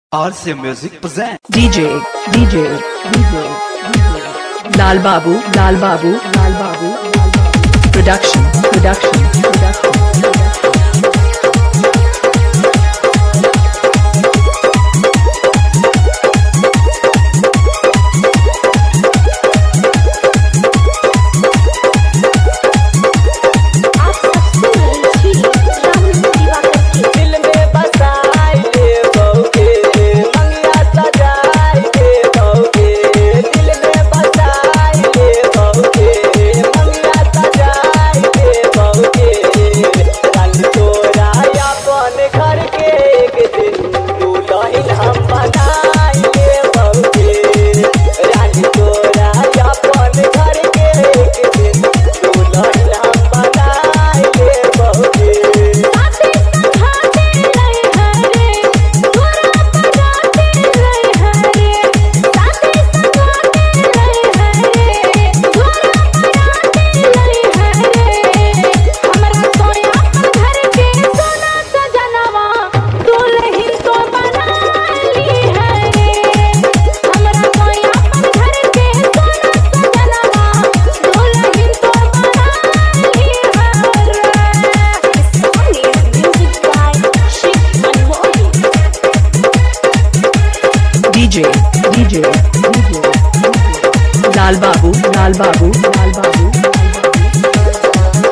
RC Music present. DJ, DJ, DJ, DJ. Lal Babu, Lal Babu, Lal Babu, Lal Babu. Production, production, production. आप सब सुन रहे छी राहुल दिवाकर की दिल में बसाई ले बौके मंगिया सजाई ले बौके दिल में बसाई ले बौके मंगिया सजाई ले बौके रंग तोरा अपन घर के एक दिन दुल्हन हम बनाई ले बौके रंग तोरा अपन घर के एक दिन दुल्हन हम बनाई ले बौके साथे संघाते रहे हरे तोरा पजाते रहे हरे साथे संघाते रहे हरे तोरा पजाते रहे हरे हमरा सोया घर के सोना सजनवा दुल्हन तो बनाली हरे हमरा सोया घर के सोना सजनवा दुल्हन तो बनाली हरे This song is music by Sheikh Anwar. DJ, DJ, DJ. Lal Babu, Lal Babu, Lal Babu, Lal Babu.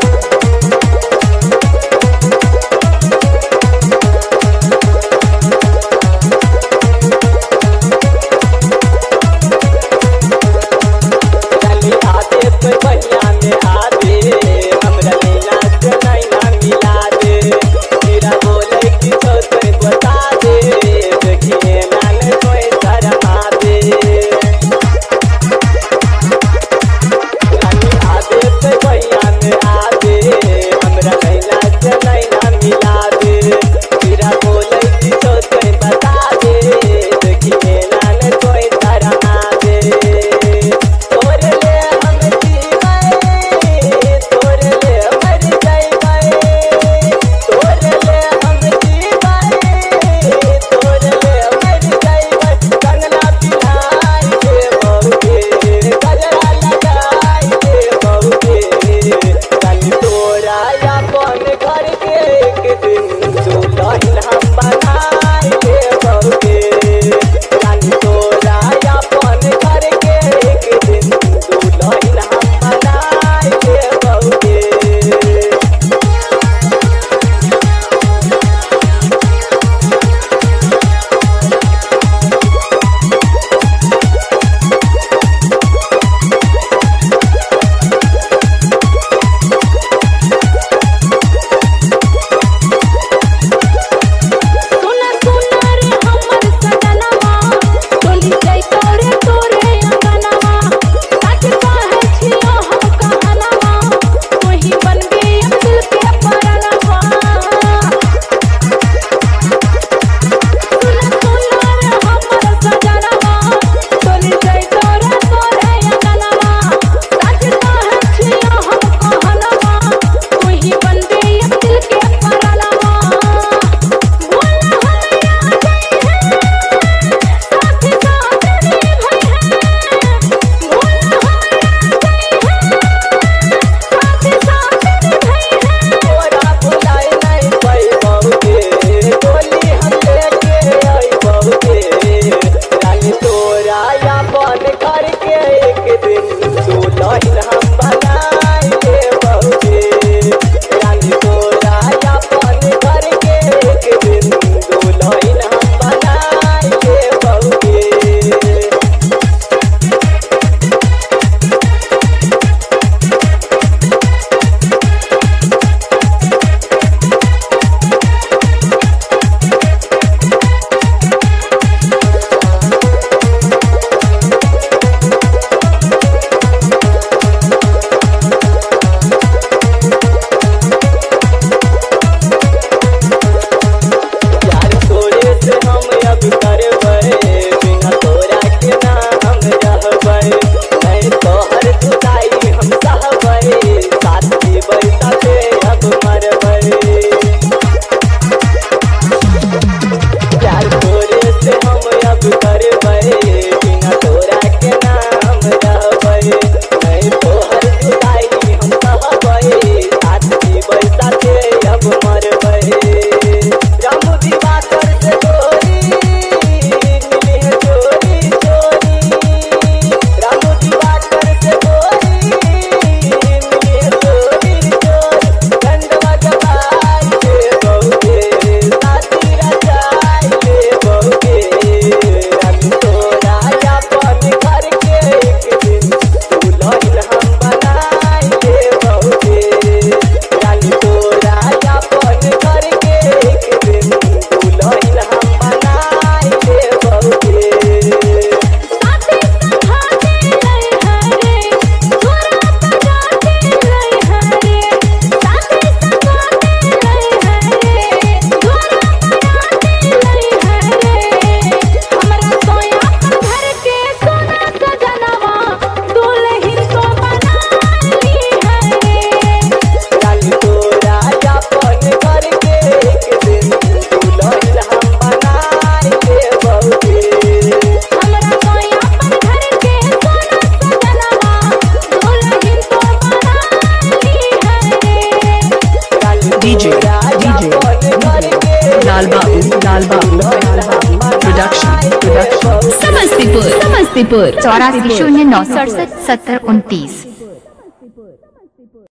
चली आते पे बहिया में आते हमरा लीला से नैना मिला दे मेरा बोले कि तो तोय बता दे देखिए नान कोई शर्मा दे लाल बाबू लाल बाबू लाल बाबू प्रोडक्शन प्रोडक्शन समस्तीपुर समस्तीपुर चौरासी शून्य नौ सड़सठ सत्तर उनतीस